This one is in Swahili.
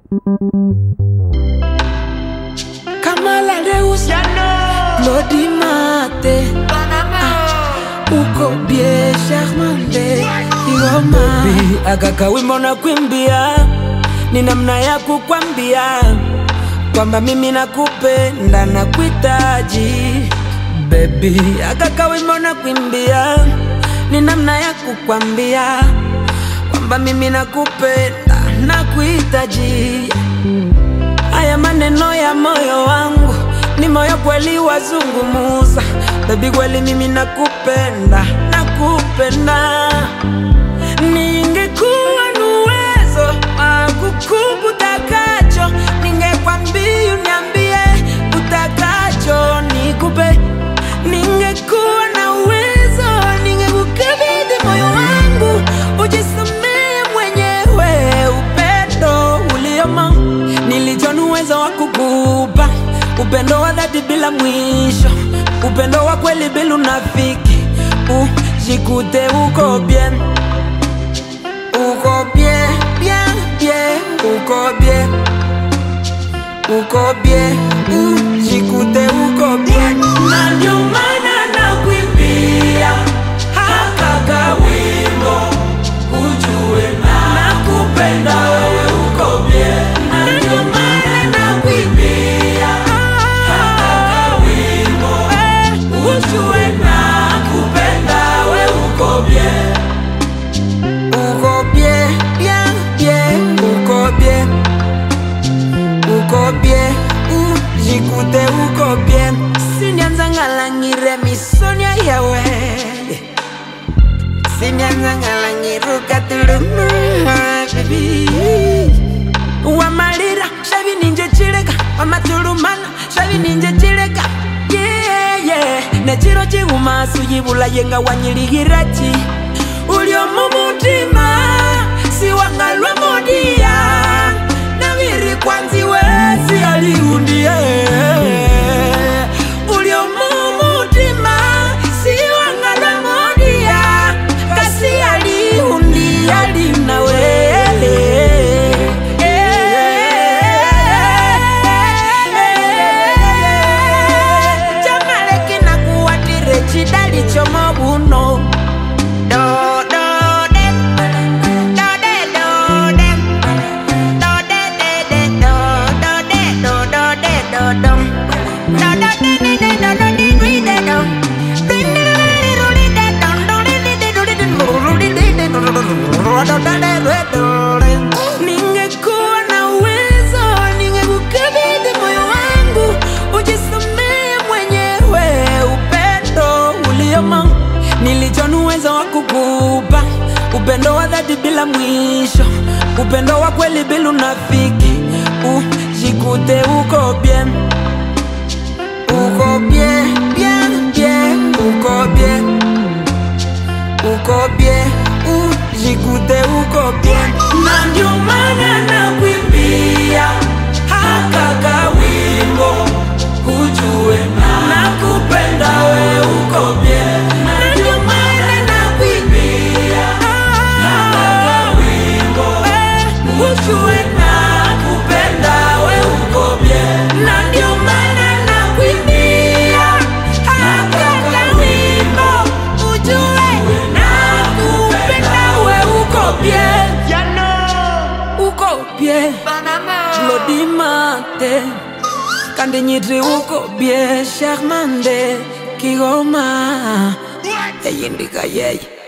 Kamala Deus Lodi Mate Uko bie Charmande Iwama Baby, akaka wimbo na kwimbia ni namna ya kukwambia kwamba mimi nakupenda na kuhitaji Baby, akaka wimbo na kwimbia ni namna ya kukwambia kwamba mimi nakupenda na kuhitaji Haya maneno ya moyo wangu ni moyo kweli wazungumuza, baby, kweli mimi nakupenda, nakupenda. Ningekuwa na uwezo wa kukupa utakacho, ningekwambia uniambie utakacho nikupe. Ningekuwa na uwezo, ningekukabidhi moyo wangu, ujisamee mwenyewe upendo uliomo nilicho na uwezo wa kukupa upendo wa dhati bila mwisho, upendo wa kweli bila unafiki. Ujikute uko bien, uko bien, bien, bien, uko bien, uko bien, ujikute uko bien. Na ndio maana nakuimbia haka kawimbo ujue nakupenda wewe uko bien. Na ndio maana nakuimbia haka kawimbo ujue nakupenda wewe uko bien. Uko bien, bien, bien, uko bien. Uko bien, ujikute uko bien. Sinianza ngalangire misonya yawe Sinianza ngalangiruka tuluma baby Wamalira shavi ninje chileka Wamatulumana shavi ninje chileka Yeah yeah Nechiro chiguma sujibula yenga wanyirigirachi Uliomu mutima siwangalwa modia Naviri kwanzi wezi aliundie Uliomu mutima siwangalwa modia Kasi aliundia linawe Chamaleki na kuwatire chidali chomo buno Do do dem Do de do dem Do de de de do Do de do do de do dum Do do de de de do do di dwi de dum Ding di di di do di de dum Do di di di do di di do do di di di do do do do do do de de do di. Ningekuwa na uwezo ningekukabidhi moyo wangu ujisamee mwenyewe upendo uliomo nilicho na uwezo wa kukupa upendo wa dhati bila mwisho upendo wa kweli bila unafiki ujikute uko bien uko bien bien bien uko bien uko bien ujikute uko bien na ndio maana nakuimbia haka kawimbo ujue nakupenda we uko bien na ndio maana nakuimbia haka kawimbo ujue nakupenda we uko bien na ndio maana nakuimbia haka kawimbo ujue nakupenda we uko bien uko bien Lodi mate kandi nyitri uko bien Charmande kigoma eyindika yeye